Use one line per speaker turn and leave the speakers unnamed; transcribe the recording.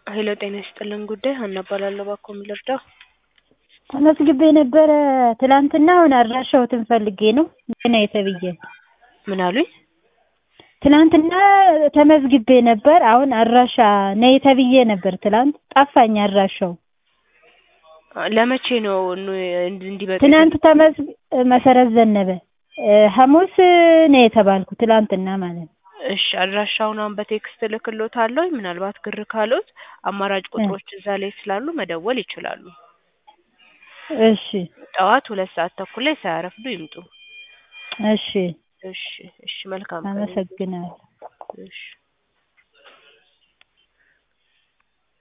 ሄሎ ጤና ይስጥልን ጉዳይ ሀና እባላለሁ እባክዎ ምን ልርዳው?
ተመዝግቤ ነበረ ትላንትና አሁን አድራሻዎትን ፈልጌ ነው ነይ ተብዬ
ምን አሉኝ?
ትላንትና ተመዝግቤ ነበር አሁን አድራሻ ነይ ተብዬ ነበር ትላንት ጠፋኝ አድራሻው
ለመቼ ነው ኑ- እንዲመጡ
ትናንት ተመዝግ መሰረት ዘነበ ሐሙስ ነው የተባልኩ ትላንትና ማለት ነው
እሺ አድራሻውን አሁን በቴክስት እልክልዎታለሁ ምናልባት ግር ካሎት አማራጭ ቁጥሮች እዛ ላይ ስላሉ መደወል ይችላሉ
እሺ
ጠዋት ሁለት ሰዓት ተኩል ላይ ሳያረፍዱ ይምጡ
እሺ
እሺ እሺ መልካም ቀን
አመሰግናለሁ
እሺ